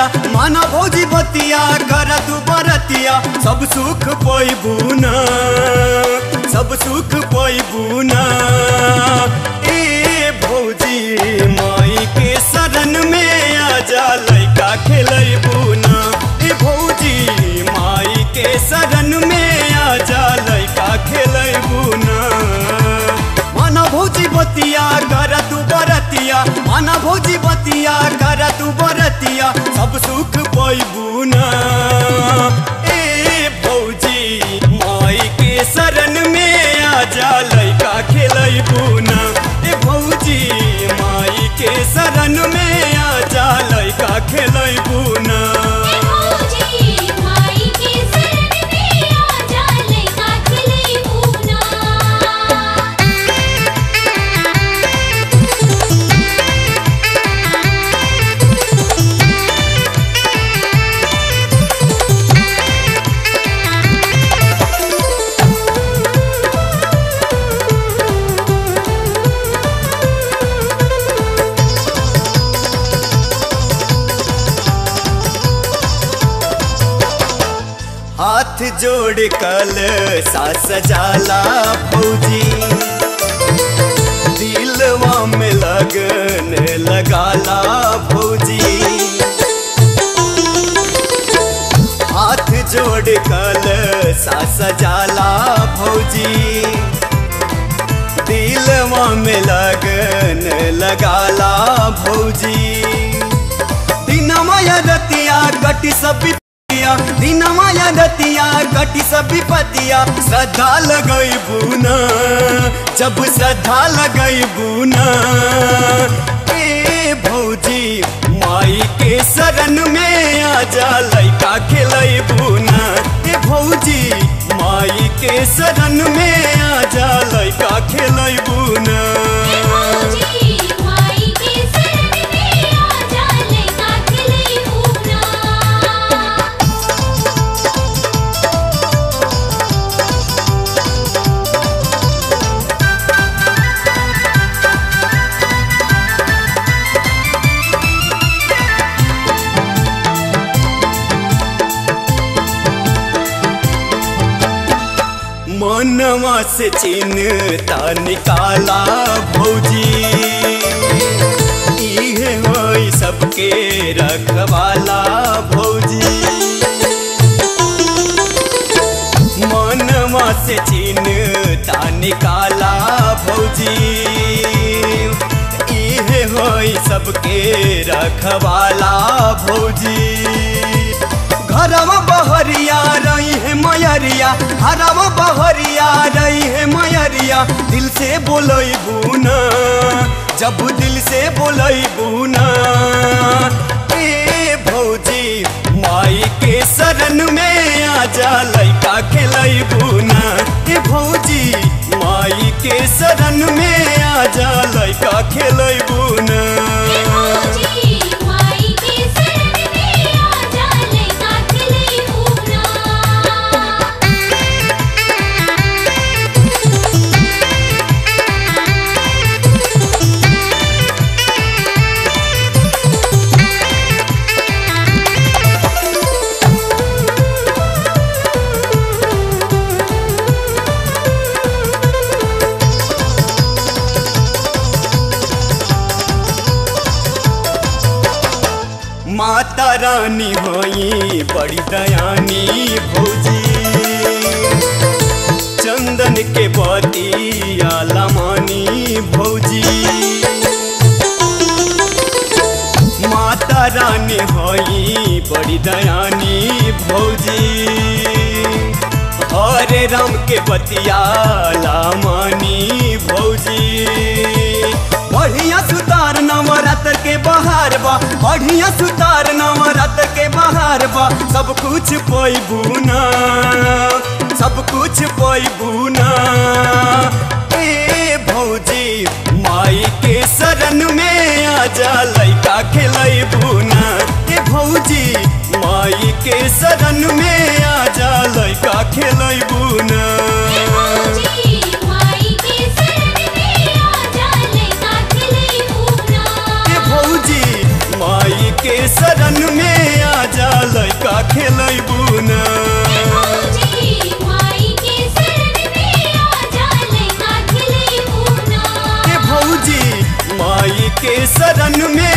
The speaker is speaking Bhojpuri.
माना भौजी बतिया कर तू बरतिया सब सुख पैबू न सब सुख पैबू न ए भौजी माई के शरण में आजा लैका खेलैबू न ए भौजी माई के शरण में आजा लैका खेलैबू न माना भौजी बतिया कर तू बरतिया माना भौजी बतिया कर तू बरतिया सब सुख पैबू न ए भौजी माई के शरण में आजा लैका खेलैबू न ए भौजी माई के शरण में आजा लैका खेलैबू न भौजी माई के शरण में आजा लैका खेलैबू ना हाथ जोड़ कल सास जाला भौजी दिलवा में लगन लगाला भौजी हाथ जोड़ कल सास जाला भौजी दिलवा में लगन लगाला भौजी दिनमय रतिया कटी सब विपतिया दिनमय रतिया कटी सब विपतिया श्रद्धा लगई बुना जब श्रद्धा लगई बुना ए भौजी माई के शरण में आजा लैका खेलई बुना ए भौजी माई के शरण में आजा लैका खेलई बुना भौजी माई के शरण में आजा लैका खेलैबू ना मनवा से चिन्हता निकाला भौजी इहे होई सबके रखवाला भौजी मनवा से चिन्हता निकाला भौजी इहे होई सबके रखवाला भौजी घरवा बहरिया रही है मयरिया घरवा बहरिया रही है मयरिया दिल से बोलई बुना जब दिल से बोलई बुना ए भौजी माई के शरण में आजा लैका खेलई बुना ए भौजी माई के शरण में आजा लैका खेलई बुना भौजी माई के शरण में आजा लैका खेलैबू ना माता रानी होई बड़ी दयानी भौजी चंदन के बतिया लमानी भौजी माता रानी होई बड़ी दयानी भौजी हरे राम के बतिया लामानी भौजी बढ़िया सुतार नवरात्र के बहार बा बढ़िया सुतार नवरात्र के बहार बा सब कुछ पैबू ना सब कुछ पैबू ना ए भौजी माई के शरण में आजा लैका खेलैबू ना ए भौजी माई के शरण में आजा लैका खेलैबू ना भौजी माई के शरण में आजा लैका खेलैबू ना ए भौजी माई के शरण में खेलैबू ना भौजी माई के शरण में आजा लइका खिलैबू ना ए भौजी माई के शरण में